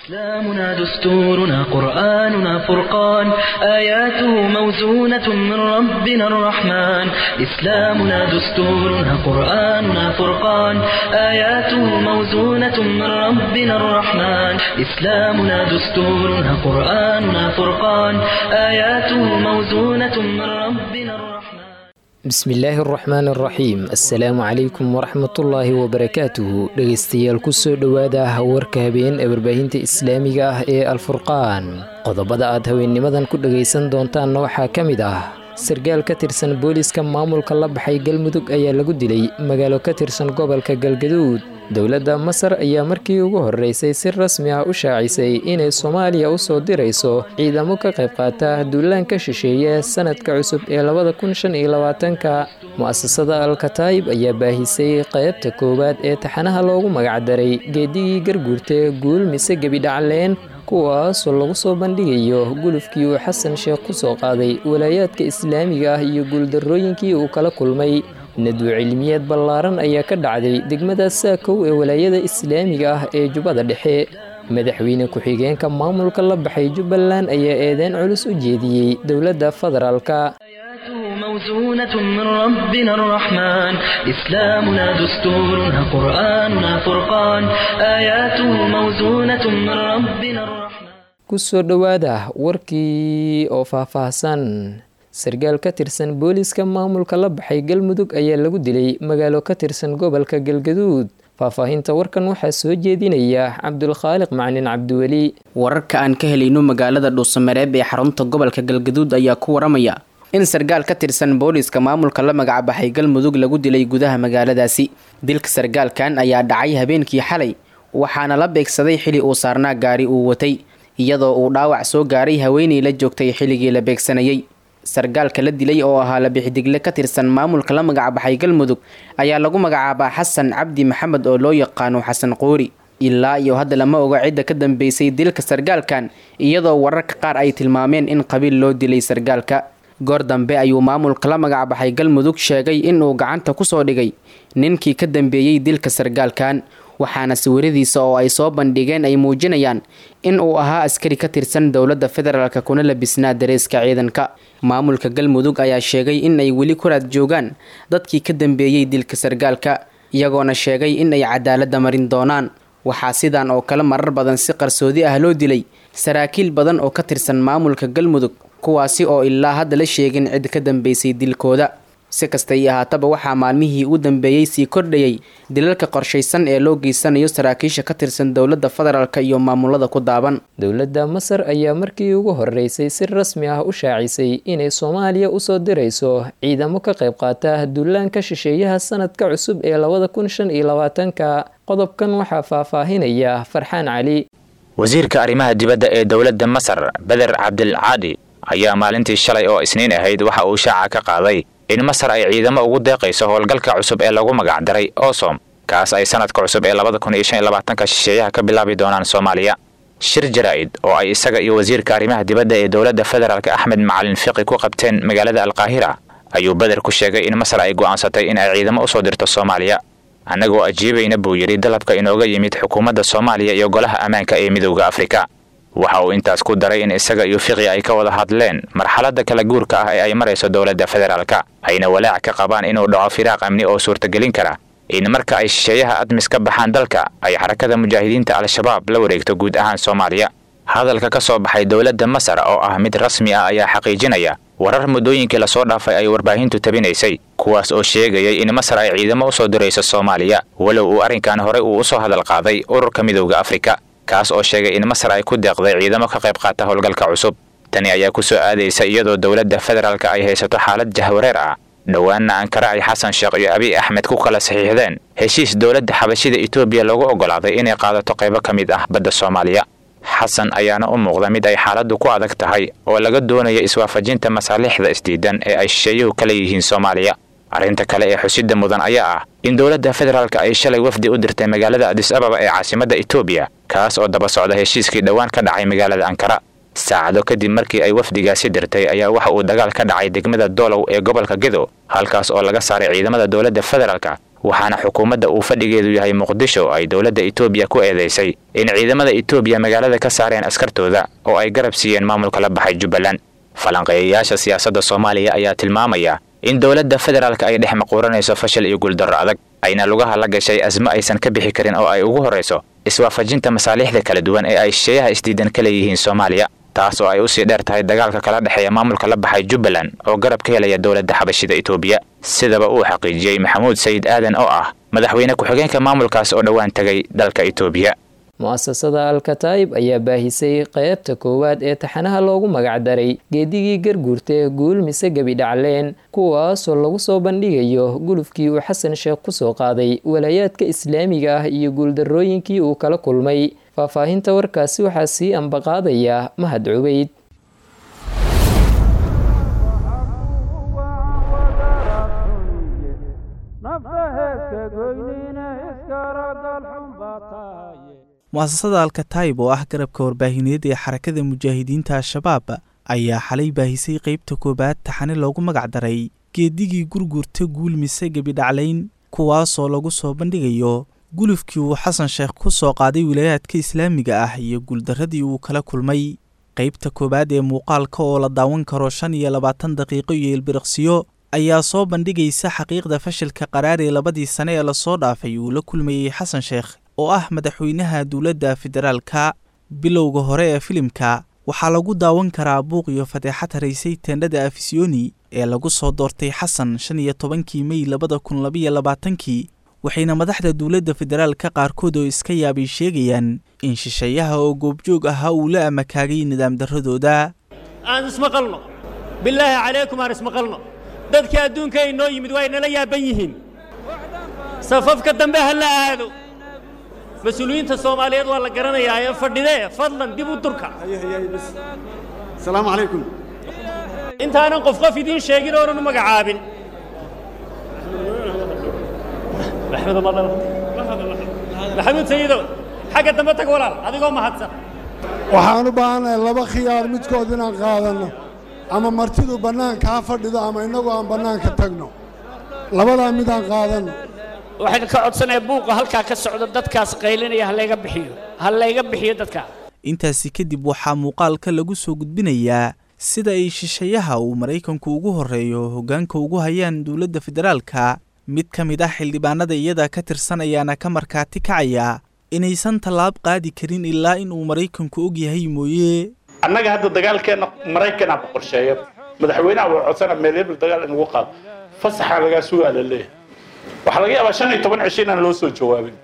إسلامنا دستورنا قرآننا فرقان آياته موزونة من ربنا الرحمن إسلامنا دستورنا قرآننا فرقان آياته موزونة من ربنا الرحمن إسلامنا دستورنا قرآننا فرقان آياته موزونة من ربنا الرحمن bismillaahi araxmaan araxiim assalaamu calaykum waraxmatullaahi wabarakaatuhu dhegaystayaal kusoo dhowaada warka habeen ee warbaahinta islaamiga ah ee alfurqaan qodobada aad haweennimadan ku dhagaysan doontaanna waxaa ka mid ah sargaal ka tirsan booliiska maamulka la baxay galmudug ayaa lagu dilay magaalo ka tirsan gobolka galgaduud dowladda masar ayaa markii ugu horreysay si rasmi ah u shaacisay inay soomaaliya u soo dirayso ciidamo ka qayb qaata duulaanka shisheeye sanadka cusub ee labada kun shan iyo labaatanka mu'asasada alkataayib ayaa baahisay qaybta koowaad ee taxanaha loogu magacdaray geedigii garguurta guul mise gebidhacleen kuwaasoo lagu soo bandhigayo gulufkii uu xasan sheekh ku soo qaaday walaayaadka islaamiga ah iyo guuldarrooyinkii uu kala kulmay nadwo cilmiyeed ballaaran ayaa ka dhacday degmada saakow ee walaayada islaamiga ah ee jubbada dhexe madaxweyne ku-xigeenka maamulka la baxay jubbaland ayaa eedeyn culus u jeediyey dowladda federaalka موزونة من ربنا الرحمن إسلامنا دستورنا قرآننا فرقان آياته موزونة من ربنا الرحمن kusoo dhowaada warkii oo faahfaahsan sargaal ka tirsan booliiska maamulka la baxay galmudug ayaa lagu dilay magaalo ka tirsan gobolka galgaduud faahfaahinta warkan waxaa soo jeedinaya cabdulkhaaliq macalin cabdiweli wararka aan ka helayno magaalada dhuusamareeb ee xarunta gobolka galgaduud ayaa ku waramaya in sargaal ka tirsan booliiska maamulka la magacbaxay galmudug lagu dilay gudaha magaaladaasi dilka sargaalkan ayaa dhacay habeenkii xalay waxaana la beegsaday xili uu saarnaa gaari uu watay iyadoo uu dhaawac soo gaaray haweenay la joogtay xilligii la beegsanayay sargaalka la dilay oo ahaa labixidigle ka tirsan maamulka la magacbaxay galmudug ayaa lagu magacaabaa xasan cabdi maxamed oo loo yaqaano xasan qoori ilaa iyo hadda lama oga cidda ka dambeysay dilka sargaalkan iyadoo wararka qaar ay tilmaameen in qabiil loo dilay sargaalka goor dambe ayuu maamulka la magacbaxay galmudug sheegay inuu gacanta kusoo dhigay ninkii ka dambeeyey dilka sargaalkan waxaana sawiradiisa oo ay soo bandhigeen ay muujinayaan in uu ahaa askari ka tirsan dowladda federaalk kuna labisnaa dareeska ciidanka maamulka galmudug ayaa sheegay in ay weli ku raad joogaan dadkii ka dambeeyey dilka sargaalka iyagoona sheegay in ay cadaaladda marin doonaan waxaa sidan oo kale marar badan si qarsoodi ah loo dilay saraakiil badan oo ka tirsan maamulka galmudug kuwaasi oo ilaa hadda la sheegin cid ka dambeysay dilkooda si kasta io ahaataba waxaa maalmihii u dambeeyey sii kordhayay dilalka qorshaysan ee loo geysanayo saraakiisha ka tirsan dowladda federaalk iyo maamulada ku daaban dowladda masar ayaa markii ugu horreysay si rasmi ah u shaacisay inay soomaaliya usoo dirayso ciidamo ka qayb qaata duulaanka shisheeyaha sanadka cusub ee labada kun shan iyo labaatanka qodobkan waxaa faahfaahinaya farxaan cali wasiirka arrimaha dibadda ee dowladda masar beder cabdilcaadi ayaa maalintii shalay oo isniin ahayd waxa uu shaaca ka qaaday in masar ay ciidamo ugu deeqayso howlgalka cusub ee lagu magacdaray osom kaas ay sanadka cusub ee labada kun iyo shan iyo labaatanka shisheeyaha ka bilaabi doonaan soomaaliya shir jaraa'id oo ay isaga iyo wasiirka arrimaha dibadda ee dowladda federaalk axmed macalin fiqi ku qabteen magaalada alqaahira ayuu beder ku sheegay in masar ay go'aansatay in ay ciidamo usoo dirto soomaaliya annagoo ajiibayna buu yidhi dalabka inooga yimid xukuumadda soomaaliya iyo golaha ammaanka ee midowda afrika waxa uu intaas ku daray in isaga iyo fiqi ay ka wada hadleen marxaladda kala guurka ah ee ay marayso dowladda federaalka ayna walaac ka qabaan inuu dhaco firaaq amni oo suurtagelin kara in marka ay shisheeyaha admis ka baxaan dalka ay xarakada mujaahidiinta al-shabaab la wareegto guud ahaan soomaaliya hadalka ka soo baxay dowladda masar oo ah mid rasmi ah ayaa xaqiijinaya warar muddooyinkii lasoo dhaafay ay warbaahintu tabinaysay kuwaas oo sheegayay in masar ay ciidamo usoo dirayso soomaaliya walow uu arrinkan horey uu usoo hadal qaaday ururka midowda afrika kaas oo sheegay in masar ay ku deeqday ciidamo ka qayb qaata howlgalka cusub tani ayaa ku soo aadaysa iyadoo dowladda federaalka ay haysato xaalad jahwareer ah dhowaanna ankara ay xasan sheekh iyo abiy axmed ku kala saxiixdeen heshiis dowladda xabashida etoobiya loogu oggolaaday inay qaadato qaybo ka mid ah badda soomaaliya xasan ayaana u muuqda mid ay xaaladdu ku adag tahay oo laga doonayo iswaafajinta masaalixda isdiidan ee ay shisheeyuhu kala yihiin soomaaliya arrinta kale ee xusida mudan ayaa ah in dowladda federaalka ay shalay wafdi u dirtay magaalada adis ababa ee caasimadda etoobiya kaas oo daba socda heshiiskii dhowaan ka dhacay magaalada ankara saacado kadib markii ay wafdigaasi dirtay ayaa waxa uu dagaal ka dhacay degmada doolow ee gobolka gedo halkaas oo laga saaray ciidamada dowladda federaalka waxaana xukuumadda uu fadhigeedu yahay muqdisho ay dowladda etoobiya ku eedeysay in ciidamada etoobiya magaalada ka saareen askartooda oo ay garab siiyeen maamulka la baxay jubbaland falanqeeyayaasha siyaasadda soomaaliya ayaa tilmaamaya in dowladda federaalka ay dhex maquuranayso fashil iyo guuldarro adag ayna lugaha la gashay asmo aysan ka bixi karin oo ay ugu horrayso iswaafajinta masaaliixda kala duwan ee ay shisheeyaha isdiidan ka leeyihiin soomaaliya taas oo ay usii dheer tahay dagaalka kala dhexeeya maamulka la baxay jubbaland oo garab ka helaya dowladda xabashida etoobiya sidaba uu xaqiijiyey maxamuud sayid aadan oo ah madaxweyne ku-xigeenka maamulkaas oo dhowaan tegay dalka etoobiya mu-asasada alkataib ayaa baahisay qeybta koowaad ee taxanaha loogu magacdaray geedigii garguurta guul mise gebi dhacleen kuwaasoo lagu soo bandhigayo gulufkii uu xasan sheekh kusoo qaaday walaayaadka islaamiga ah iyo guuldarrooyinkii uu kala kulmay faahfaahinta warkaasi waxaa sii ambaqaadaya mahad cubeyd mu-asasada alkataib oo ah garabka warbaahineed ee xarakada mujaahidiinta al-shabaab ayaa xalay baahisay qeybta koobaad taxane loogu magacdaray geedigii gurgurta guul mise gebidhaclayn kuwaasoo lagu soo bandhigayo gulufkii uu xasan sheekh ku soo qaaday wilaayaadka islaamiga ah iyo guuldarradii uu kala kulmay qeybta koowaad ee muuqaalka oo la daawan karo shan iyo labaatan daqiiqo iyo ilbiriqsiyo ayaa soo bandhigaysa xaqiiqda fashilka qaraar ee labadii sane ee lasoo dhaafay uu la kulmayey xasan sheekh oo ah madaxweynaha dowladda federaalka bilowga hore ee filimka waxaa lagu daawan karaa buuq iyo fadeexad haraysay teendhada afisiyoni ee lagu soo doortay xasan shan iyo tobankii mey labada kun labaiyo labaatankii waxayna madaxda dowladda federaalka qaarkood oo iska yaabay sheegayaan in shisheeyaha oo goobjoog ahaa uu la amakaagay nidaam darradooda aan ismaqalno bilaahi calaykum aan ismaqalno dadka adduunka inoo yimid waa inala yaaban yihiin safafka dambe ha la aado mas-uuliyiinta soomaaliyeed waa la garanayaa ee fadhidee fadlan dib u durka asalaamu calaykum intaanan qof qof idiin sheegin oonan u magacaabin maxamuud sayidow xagga dambe tag walaal adigoo mahadsan waxaan u baahanahay laba khiyaar midkood inaan qaadanno ama martidu bannaanka ha fadhido ama innagu aan bannaanka tagno labadaa midaan qaadanno waxaan ka codsanayaa buuqa halkaa ka socda dadkaas qaylinaya ha layga bixiyo ha layga bixiyo dadkaa intaasi kadib waxaa muuqaalka lagu soo gudbinayaa sida ay shisheeyaha uu maraykanku ugu horreeyo hoggaanka ugu hayaan dowladda federaalka mid ka mid ah xildhibaanada iyada ka tirsan ayaana ka markaati kacaya inaysan tallaab qaadi karin ilaa in uu maraykanku og yahay mooye annaga hadda dagaalkeenna maraykanaa ku qorsheeya madaxweynaha waa codsana meel hebel dagaal in lagu qaado fasaxa lagaa sugaa la leeyahay waxaa laga yaabaa shan iyo toban cisho inaan loo soo jawaabin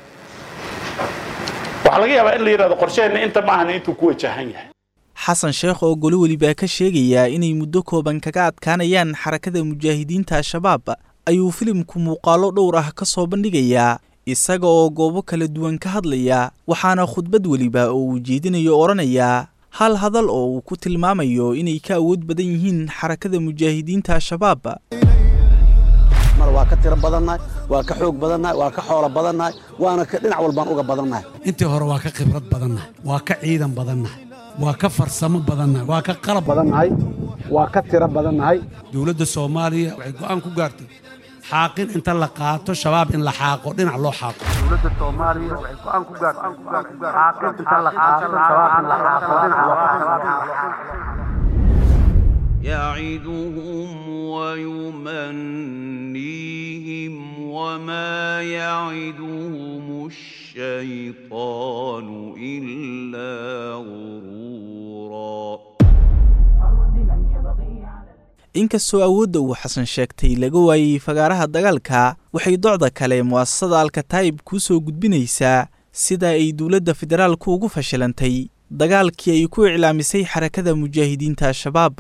waxaa laga yaabaa in la yidhahdo qorsheheenna inta maahan intuu ku wajahan yahay xasan sheekh oo goli welibaa ka sheegayaa inay muddo kooban kaga adkaanayaan xarakada mujaahidiinta al-shabaab ayuu filimku muuqaallo dhowr ah ka soo bandhigayaa isaga oo goobo kala duwan ka hadlaya waxaana khudbad weliba oo uu jeedinayo odhanayaa hal hadal oo uu ku tilmaamayo inay ka awood badan yihiin xarakada mujaahidiinta al-shabaab mar waa ka tiro badannahay waa ka xoog badannahay waa ka xoolo badannahay waana ka dhinac walbaan uga badannahay intii hore waa ka khibrad badannahay waa ka ciidan badannahay waa ka farsamo badannahay waa ka qalab badannahay waa ka tiro badannahay dowladda soomaaliya waxay go'aan ku gaartay xaaqin inta la qaato shabaab in la xaaqo dhinac loo xaaqo dowladda soomaaliya waxay go'aan ku gaartay xaaqin inta la qaato shabaab in la xaaqo dhinac loo xaaqo يعدهم ويمنيهم وما يعدهم الشيطان إلا غرورا inkastoo awoodda uu xasan sheegtay laga waayey fagaaraha dagaalka waxay docda kale mu'asasada alkataib kuu soo gudbinaysaa sida ay dowladda federaalku ugu fashilantay dagaalkii ay ku iclaamisay xarakada mujaahidiinta al-shabaab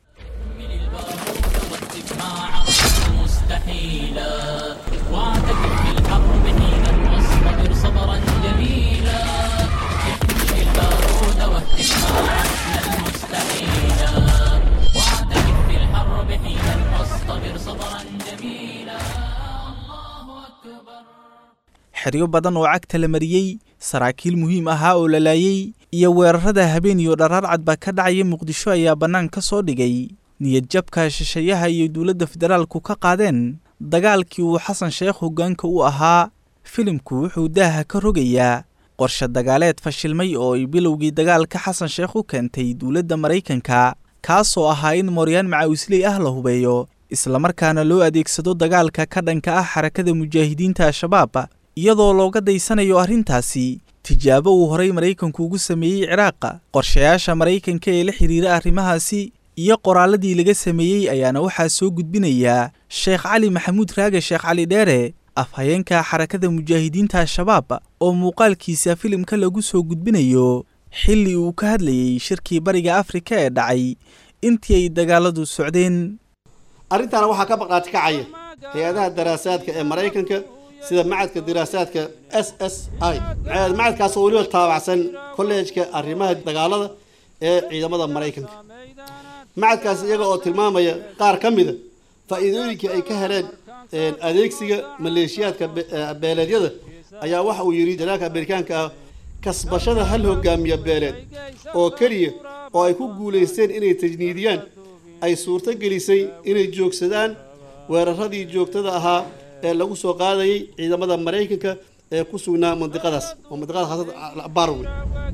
xeryo badan oo cagta la mariyey saraakiil muhiim ahaa oo la laayey iyo weerarada habeen iyo dharaar cadba ka dhacaya muqdisho ayaa bannaan ka soo dhigay niyad jabka shisheeyaha iyo dowladda federaalku ka qaadeen dagaalkii uu xasan sheekh hoggaanka u ahaa filimku wuxuu daaha ka rogayaa qorshe dagaaleed fashilmay oo ay bilowgii dagaalka xasan sheekh u keentay dowladda maraykanka kaasoo ahaa in mooryaan macawisley ah la hubeeyo islamarkaana loo adeegsado dagaalka ka dhanka ah xarakada mujaahidiinta al-shabaab iyadoo looga daysanayo arrintaasi tijaabo uu horay maraykanku ugu sameeyey ciraaqa qorshayaasha maraykanka ee la xidhiira arrimahaasi iyo qoraalladii laga sameeyey ayaana waxaa soo gudbinayaa sheekh cali maxamuud raage sheekh cali dheere afhayeenka xarakada mujaahidiinta al-shabaab oo muuqaalkiisa filimka lagu soo gudbinayo xilli uu ka hadlayey shirkii bariga afrika ee dhacay intii ay dagaaladu socdeen arrintaana waxaa ka baqaati kacaya hay-adaha daraasaadka ee maraykanka sida macadka diraasaadka s s i macadkaasoo weliba taabacsan kolleejka arrimaha dagaalada ee ciidamada maraykanka macadkaas iyaga oo tilmaamaya qaar ka mida faa'iidooyinkii ay ka heleen adeegsiga maleeshiyaadka beeleedyada ayaa waxa uu yidhi janaalka amerikaanka ah kasbashada hal hogaamiya beeleed oo keliya oo ay ku guulaysteen inay tajniidiyaan ay suurto gelisay inay joogsadaan weeraradii joogtada ahaa ee lagu soo qaadayay ciidamada maraykanka ee ku sugnaa mandiqadaas oo mandiqada khaasada barwe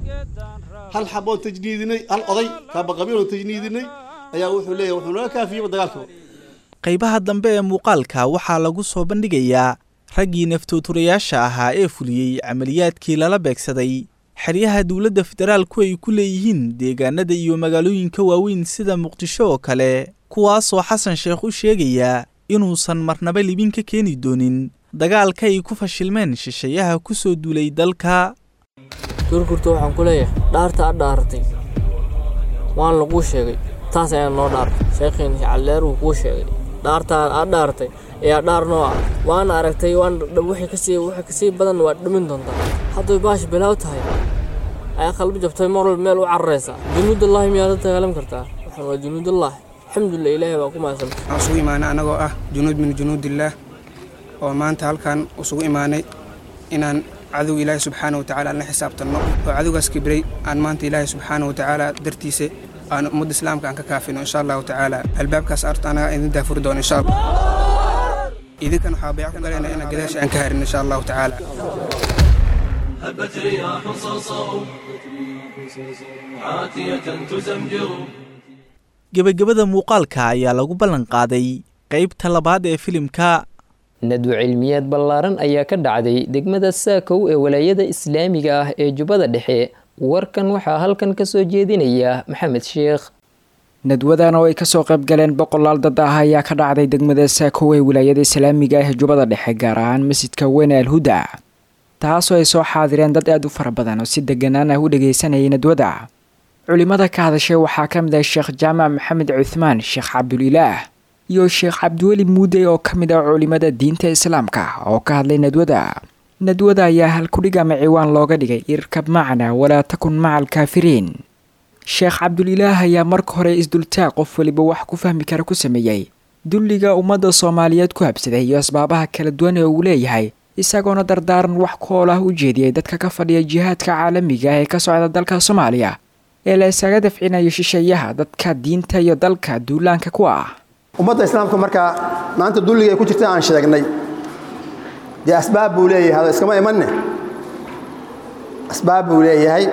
hal xaboon tajniidinay hal oday kaabaqabiiloon tajniidinay ayaa wuxuu leeyahay wuxuu naga kaafiyeyba dagaalkaba qaybaha dambe ee muuqaalka waxaa lagu soo bandhigayaa raggii naftooturayaasha ahaa ee fuliyey camaliyaadkii lala beegsaday xeryaha dowladda federaalku ay ku leeyihiin deegaanada iyo magaalooyinka waaweyn sida muqdisho oo kale kuwaasoo xasan sheekh u sheegayaa inuusan marnaba libin ka keeni doonin dagaalka ay ku fashilmeen shisheeyaha ku soo duulay dalka gurgurta waxaan ku leeyahay dhaarta ad dhaaratay waan laguu sheegay taas ayaan noo dhaartay sheekhiin calleer wuu kuu sheegay dhaartaan aad dhaartay ayaa dhaar noo ah waana aragtay waan wixii kasii wixii kasii badan waad dhimin doontaa hadday baash bilaaw tahay ayaa qalbi jabtay mar walba meel u cararaysa junuudallahi miyaad la dagaalam kartaa waxaan waa junuudallahi alxamdulilah ilaahay baa ku mahadsan waxaan isugu imaanay annagoo ah junuud min junuudillaah oo maanta halkan isugu imaanay inaan cadow ilaahay subxaana wa tacaala aan la xisaabtanno oo cadowgaas kibray aan maanta ilaahay subxaana wa tacaala dartiisa aan ummadda islaamka aan ka kaafino insha allahu tacaala albaabkaas arta anaga idin daafuri doono insha allah idinkan waxaa bayc ku galayna inaan gadaasha aan ka harin insha allahu tacaala هبت رياح صرصر عاتية تزمجر gebagabada muuqaalka ayaa lagu ballan qaaday qaybta labaad ee filimka nadwo cilmiyaad ballaaran ayaa ka dhacday degmada saakow ee walaayada islaamiga ah ee jubbada dhexe warkan waxaa halkan ka soo jeedinaya maxamed sheekh nadwadan oo ay kasoo qayb galeen boqolaal dad ah ayaa ka dhacday degmada saakow ee wilaayada islaamiga ah ee jubbada dhexe gaar ahaan masjidka weyne alhuda taasoo ay soo xaadireen dad aad u fara badan oo si deganaan ah u dhagaysanayay nadwada culimada ka hadashay waxaa ka mid ah sheekh jaamac maxamed cuthmaan sheekh cabdulilaah iyo sheekh cabdiweli muude oo ka mid ah culimada diinta islaamka oo ka hadlay nadwada nadwada ayaa halkudhig ama ciwaan looga dhigay irkab macna walaa takun maca alkaafiriin sheekh cabdulilaah ayaa marka hore isdultaag qof weliba wax ku fahmi kara ku sameeyey dulliga ummadda soomaaliyeed ku habsaday iyo asbaabaha kala duwan ee uu leeyahay isagoona dardaaran wax kool ah u jeediyey dadka ka fadhiya jihaadka caalamiga ah ee ka socda dalka soomaaliya ee la isaga dafcinayo shisheeyaha dadka diinta iyo dalka duulaanka ku ah ummadda islaamka markaa maanta dulliga ay ku jirta aan sheegnay dee asbaab buu leeyahay hada iskama imanne asbaab buu leeyahay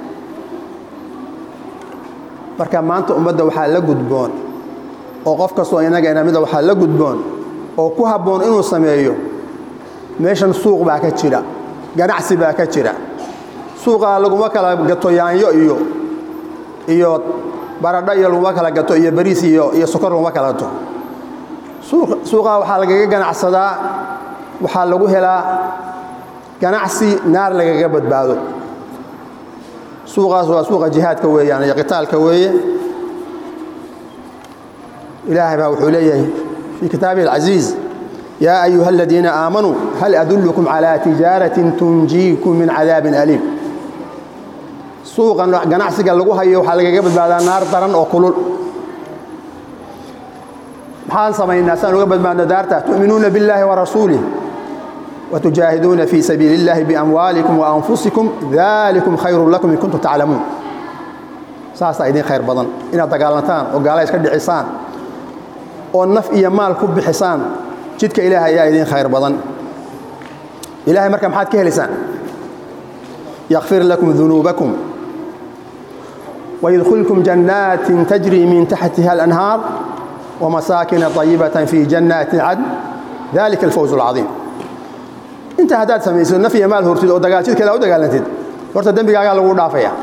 marka maanta ummadda waxaa la gudboon oo qof kastoo inaga inamida waxaa la gudboon oo ku habboon inuu sameeyo meeshan suuq baa ka jira ganacsi baa ka jira suuqaa laguma kala gato yaanyo iyo iyo baradho iyo laguma kala gato iyo bariis iyo iyo sokor laguma kala gato suuqaa waxaa lagaga ganacsadaa waxaa lagu helaa ganacsi naar lagaga badbaado suuqaas waa suuqa jihaadka weeyaan iyo qitaalka weeye ilaahay baa wuxuu leeyahay fii kitaabihi alcasiiz yaa ayuha aladiina aamanuu hal adullukum calaa tijaaratin tunjiikum min cadaabin aliim suuqan ganacsiga lagu hayo waxaa lagaga badbaadaa naar daran oo kulul maxaan samaynaa saan uga badbaadno daarta tu'minuuna biاllaahi warasuulih watujaahiduuna fii sabiili اllahi biamwaalikum waanfusikum dalikum khayru lakum in kuntum taclamuun saasaa idin khayr badan inaad dagaalantaan oo gaala iska dhicisaan oo naf iyo maal ku bixisaan jidka ilaahay ayaa idiin khayr badan ilaahay marka maxaad ka helaysaan yakfir lakum dunuubakum ويدخلكم جنات تجري من تحتها الأنهار ومساكن طيبة في جنات عدن ذلك الفوز العظيم انت هداد سميسو نفي مال هرتد او دغالتid kala u dagaalantid horta dambigaaga lagu dhaafaya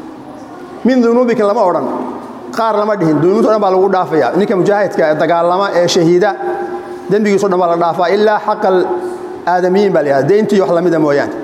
min dunuubika lama oran qaar lama dhihin dunuubta dhan baa lagu dhaafaya ninka mujaahidka ee dagaalama ee shahiida dambigiisu dhan baa la dhaafaa ilaa xaqal aadamiyiin baa layahay deyntii wax lamida mooyaane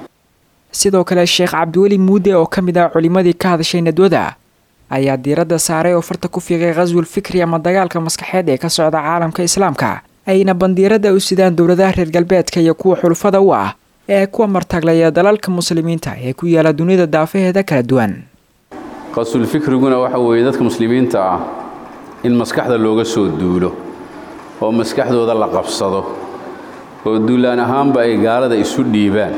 sidoo kale sheekh cabdiweli muude oo ka mid ah culimmadii ka hadashay nadwada ayaa diiradda saaray oo farta ku fiiqay khaswul fikri ama dagaalka maskaxeed ee ka socda caalamka islaamka ayna bandiirada u sidaan dowladaha reer galbeedka iyo kuwa xulufada u ah ee kuwa martaglaya dalalka muslimiinta ee ku yaala dunida daafaheeda kala duwan qasul fikriguna waxa weeye dadka muslimiinta ah in maskaxda looga soo duulo oo maskaxdooda la qabsado oo duulaan ahaanba ay gaalada isu dhiibaan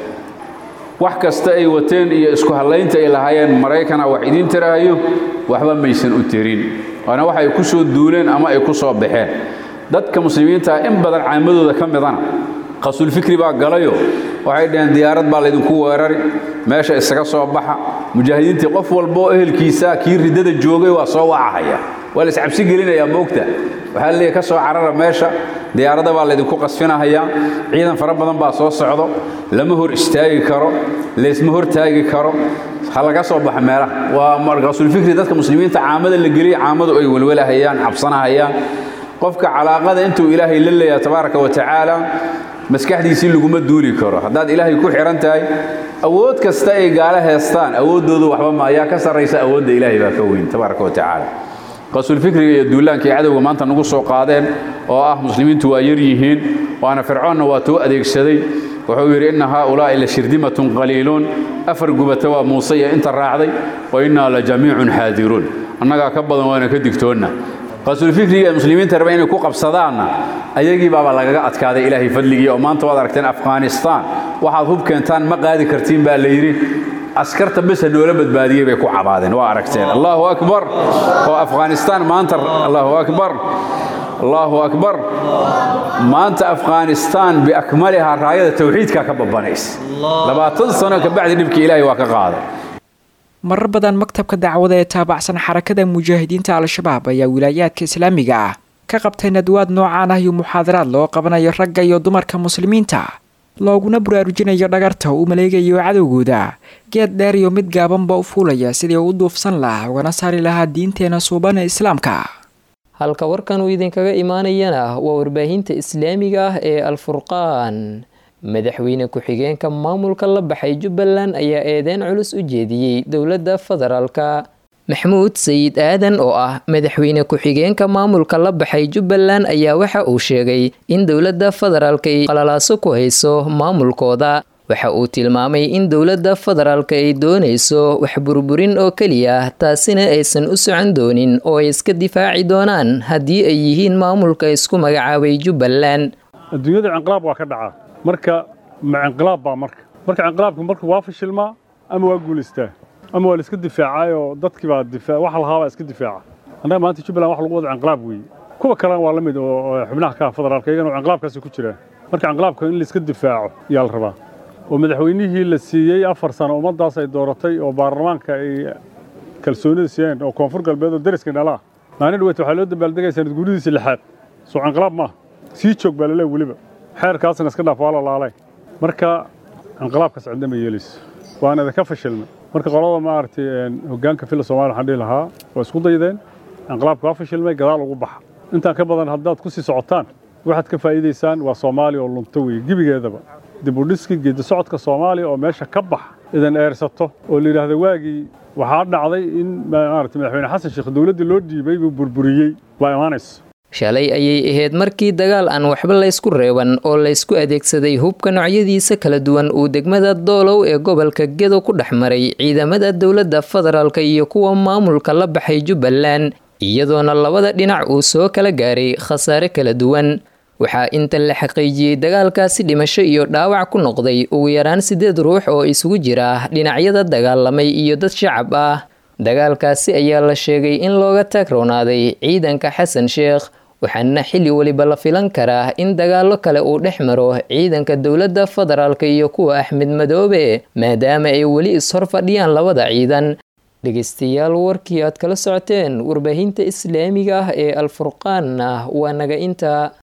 wax kasta ay wateen iyo isku hallaynta ay lahaayeen maraykana wax idiin tiraayo waxba maysan u tirin waana wax ay ku soo duuleen ama ay ku soo baxeen dadka muslimiinta in badan caamadooda ka midana qasulfikri baa galayo waxay dhaheen diyaarad baa laydinku weerari meesha isaga soo baxa mujaahidiintii qof walboo ehelkiisa kii riddada joogay waa soo wacahaya waa la iscabsi gelinayaa moogta waxaa leeyahy ka soo carara meesha diyaaradda baa laydinku qasfinahayaa ciidan fara badan baa soo socdo lama hor istaagi karo laysma hor taagi karo ha laga soo baxa meelaha waa qasulfikri dadka muslimiinta caamada la geliya caamadu ay welwelahayaan cabsanahayaan qofka calaaqada intuu ilaahay la leeyaha tabaaraka wa tacaala maskaxdiisii laguma duuli karo haddaad ilaahay ku xihan tahay awood kasta ay gaalo heestaan awooddoodu waxba ma ayaa ka sarraysa awoodda ilaahay baa ka weyn tabaaraka wa tacaala qasulfikriga iyo duulaanka ay cadowga maanta nagu soo qaadeen oo ah muslimiintu waa yar yihiin waana fircoonna waa tuu adeegsaday wuxuu yidhi inna haaulaa'i la shirdimatun qaliiluun afar gubata waa muuse iyo inta raacday wa innaa la jamiicun xaadiruun annagaa ka badan waana ka digtoonna qasulfikriga ee muslimiinta raba inay ku qabsadaanna ayagii baaba lagaga adkaaday ilaahay fadligii oo maanta waad aragteen afghanistaan waxaad hub keentaan ma qaadi kartiin baa la yidhi askarta besa noola badbaadiyey bay ku cabaadeen waa aragteen allahu akbar oo afghanistaan maanta allahu akbar allahu akbar maanta afghanistaan biakmalihaa raayada tawxiidkaa ka babanaysa labaatan sano kabacdi dhibkii ilaahay waa ka qaaday marar badan maktabka dacwada ee taabacsan xarakada mujaahidiinta al-shabaab ayaa wilaayaadka islaamiga ah ka qabtay nadwaad noocaan ah iyo muxaadaraad loo qabanayo ragga iyo dumarka muslimiinta looguna baraarujinayo dhagarta uu maleegayo cadowgooda geed dheer iyo mid gaabanba u fuulaya sidii u duufsan lahaa ugana saari lahaa diinteena suuban ee islaamka halka warkan uu idinkaga imaanayana waa warbaahinta islaamiga ah ee alfurqaan madaxweyne ku-xigeenka maamulka la baxay jubbaland ayaa eedeyn culus u jeediyey dowladda federaalka maxmuud sayid aadan oo ah madaxweyne ku-xigeenka maamulka la baxay jubbaland ayaa waxa uu sheegay in dowladda federaalka ay qalalaaso ku hayso maamulkooda waxa uu tilmaamay in dowladda federaalka ay doonayso wax burburin oo keliya taasina aysan u socon doonin oo ay iska difaaci doonaan haddii ay yihiin maamulka isku magacaabay jubbaland adduunyada cinqilaab waa ka dhacaa marka ma cinqilaab baa marka marka cinqilaabka marka waa fashilmaa ama waa guulaystaa ama waa la iska difaacayoo dadkii baa difaa wax lahaabaa iska difaaca annaga maanta jubbaland wax lagu wada cinqilaab weeye kuwa kalena waa la mid oo xubnaha ka federaalka iyagana cinqilaabkaasi ku jiraan marka cinqilaabka in la iska difaaco ayaa la rabaa oo madaxweynihii la siiyey afar sano ummaddaas ay dooratay oo baarlamaanka ay kalsoonida siiyeen oo koonfur galbeed oo deriska dhalaa maalin dhaweyta waxaa loo dambaaldegaya sanad guuridiisa lixaad soo cinqilaab maaha sii joog baa laleeya weliba xeerkaasna iska dhaaf waa la laalay marka cinqilaabkaas cidna ma yeelayso waana idinka fashilmay marka qolada maaragtay hoggaanka fila soomaliya waxaan dhihi lahaa waa isku daydeen cinqilaabka waa fashilmay gadaal ugu baxa intaan ka badan haddaad ku sii socotaan waxaad ka faa'iidaysaan waa soomaaliya oo lunto weeye gebigeedaba dib u dhiski geedi socodka soomaaliya oo meesha ka bax idan eersato oo la yidhaahdo waagii waxaa dhacday in maaragtay madaxweyne xasan sheekh dowladdii loo dhiibay buu burburiyey waa imaanaysa shalay ayay ahayd markii dagaal aan waxba laysku reeban oo laysku adeegsaday hubka noocyadiisa kala duwan uu degmada doolow ee gobolka gedo ku dhex maray ciidamada dowladda federaalka iyo kuwa maamulka la baxay jubbaland iyadoona labada dhinac uu soo kala gaaray khasaare kala duwan waxaa inta la xaqiijiyey dagaalkaasi dhimasho iyo dhaawac ku noqday ugu yaraan siddeed ruux oo isugu jira dhinacyada dagaalamay iyo dad shacab ah dagaalkaasi ayaa la sheegay in looga taagroonaaday ciidanka xasan sheekh waxaana xilli weliba la filan karaa in dagaalo kale uu dhex maro ciidanka dowladda federaalka iyo kuwa axmed madoobe maadaama ay weli ishor fadhiyaan labada ciidan dhegeystayaal warkii aad kala socoteen warbaahinta islaamiga ah ee alfurqaanna waa naga inta